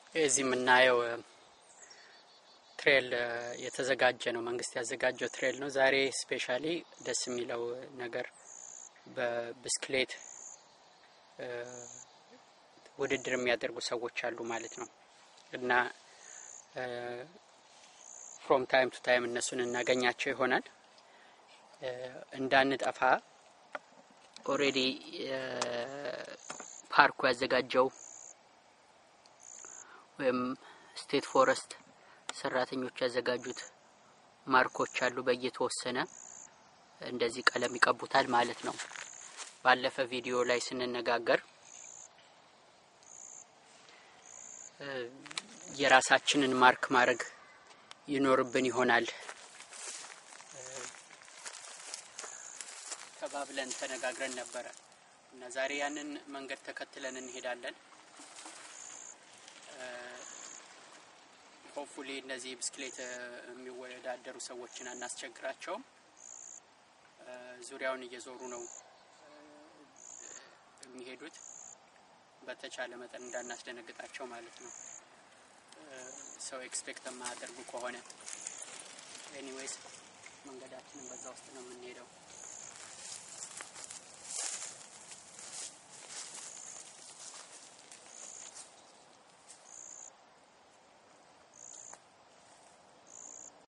እዚህ የምናየው ትሬል የተዘጋጀ ነው። መንግስት ያዘጋጀው ትሬል ነው። ዛሬ ስፔሻሊ ደስ የሚለው ነገር በብስክሌት ውድድር የሚያደርጉ ሰዎች አሉ ማለት ነው እና ፍሮም ታይም ቱ ታይም እነሱን እናገኛቸው ይሆናል። እንዳንጠፋ ኦሬዲ ፓርኩ ያዘጋጀው ወይም ስቴት ፎረስት ሰራተኞች ያዘጋጁት ማርኮች አሉ። በየተወሰነ እንደዚህ ቀለም ይቀቡታል ማለት ነው። ባለፈ ቪዲዮ ላይ ስንነጋገር የራሳችንን ማርክ ማድረግ ይኖርብን ይሆናል ተባብለን ተነጋግረን ነበረ እና ዛሬ ያንን መንገድ ተከትለን እንሄዳለን። ሆፕፉሊ እነዚህ ብስክሌት የሚወዳደሩ ሰዎችን አናስቸግራቸውም። ዙሪያውን እየዞሩ ነው የሚሄዱት። በተቻለ መጠን እንዳናስደነግጣቸው ማለት ነው። ሰው ኤክስፔክት የማያደርጉ ከሆነ ኤኒዌይስ መንገዳችንን በዛ ውስጥ ነው የምንሄደው።